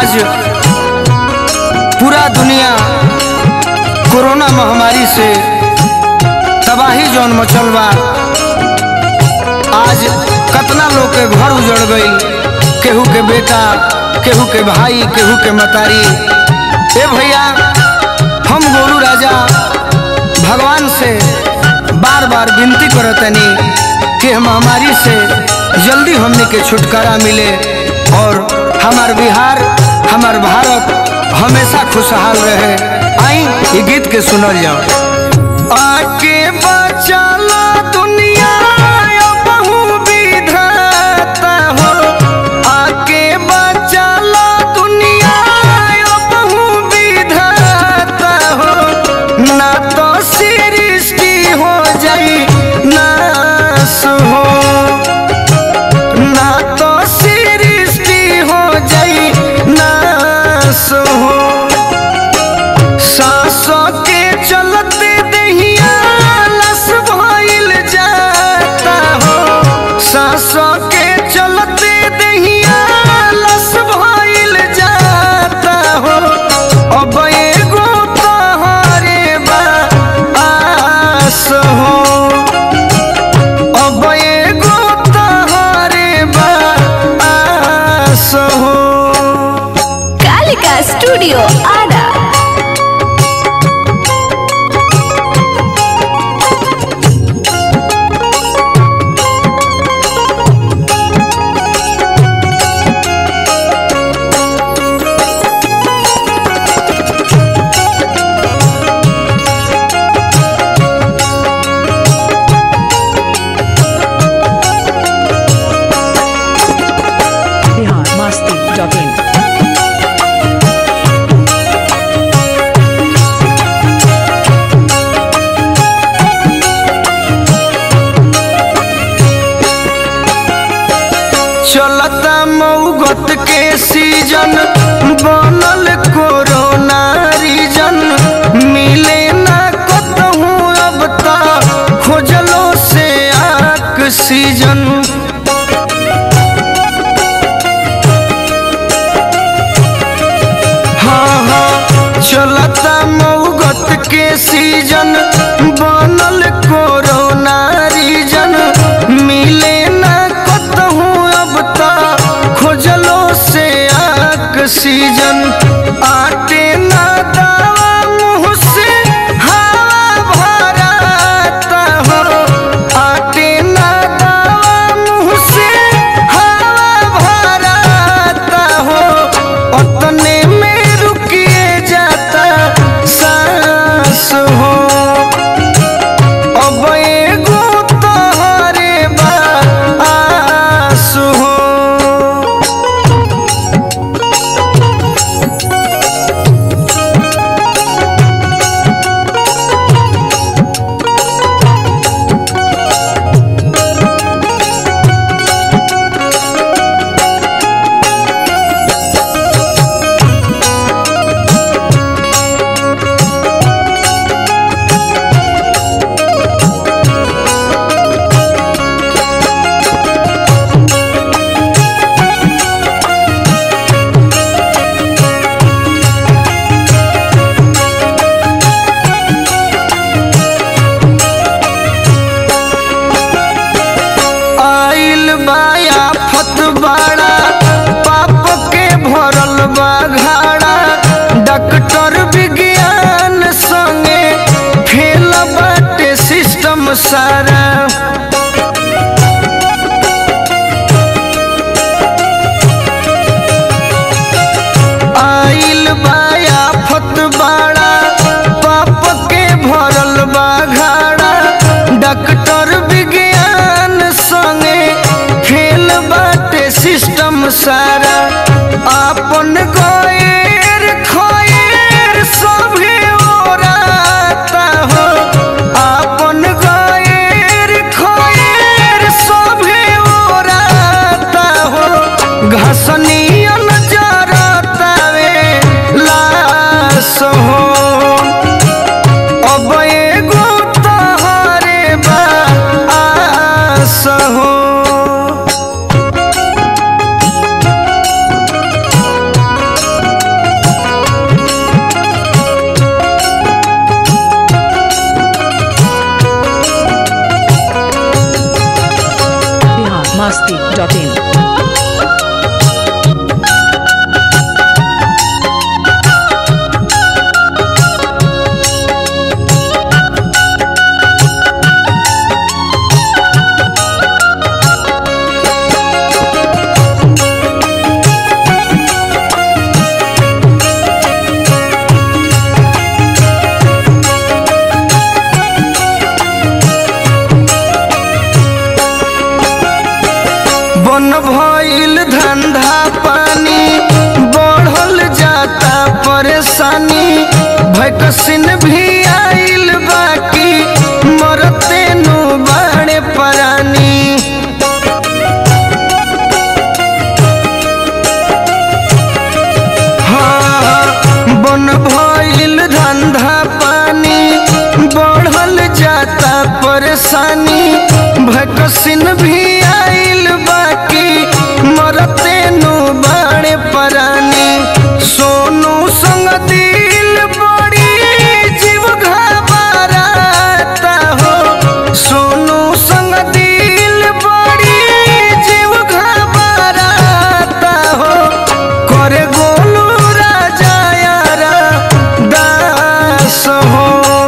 आज पूरा दुनिया कोरोना महामारी से तबाही जौन मचल बा आज कतना लोग के घर उजड़ गई केहू के बेटा केहू के भाई केहू के मतारी ए भैया हम गोलू राजा भगवान से बार बार विनती करतनी कि हम महामारी से जल्दी हमने के छुटकारा मिले और हमार बिहार हमार भारत हमेशा खुशहाल रहे आई ये गीत के सुनल जाओ आके बचाला दुनिया बहु विधाता हो आके बचाला दुनिया बहु विधाता हो ना तो सृष्टि हो जाई नाश हो ना तो सृष्टि हो जाई नाश हो सांसों के चलते दहिया लस भइल जाता हो सांसों के चलते दहिया लस भइल जाता हो अब एगो तोहरे बा आस हो अब एगो तोहरे बा आस हो कालिका स्टूडियो आरा biharmasti.in चलता मऊगत के सीजन बनल कोरोना रीजन मिले ना कतहू अब ता खोजलो से ऑक्सीजन हाँ हाँ चलता मऊगत के सीजन बनल कोरोना रीजन मिले ना कतहू अब ता खोजलो से ऑक्सीजन आटे ना दावा मुँह से हवा भराता हो आटे ना दावा मुँह से हवा भराता हो उतने में रुकिए जाता सांस हो अब एगो तोहरे बा आस हो आइल बाया फत बाड़ा पाप के भरल बा घाड़ा डॉक्टर विज्ञान संगे फेल बाटे सिस्टम सारा आइल बाया फत बाड़ा पाप के भरल बा घाड़ा डॉक्टर विज्ञान संगे फेल बाटे सिस्टम सारा आपन गएर खएर सभे ओराता हो आपन गएर खएर सभे ओराता हो घसनियन जरतावे लाश हो अब एगो तोहरे बा आस हो भैकसिन भी आइल बाकी मरते नु बाणे परानी हाँ, बन भइल धंधा पानी बढ़ल जाता परेशानी भैकसिन भी आइल बाकी मरते नु बाणे परानी सोनू संग दिल बड़ी जीव घबराता हो सोनू संग दिल बड़ी जीव घबराता हो करे गोलू राजा यारा दास हो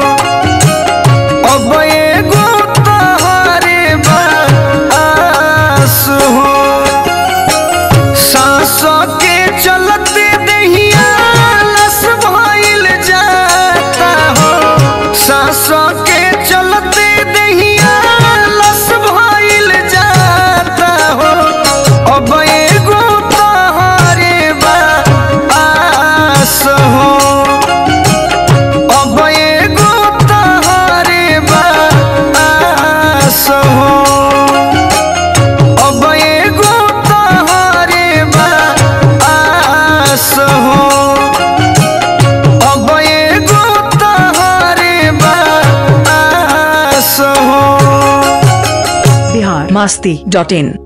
अब एगो तोहरे बास हो सांसों के चलते दहिया लस भइल जाता हो सांसों के चलते दहिया लस भइल जाता हो अब एगो तोहरे बास हो अब एगो तोहरे बास हो अब एगो तोहरे बास हो अब एगो तोहरे बास हो बिहार मस्ती डॉट इन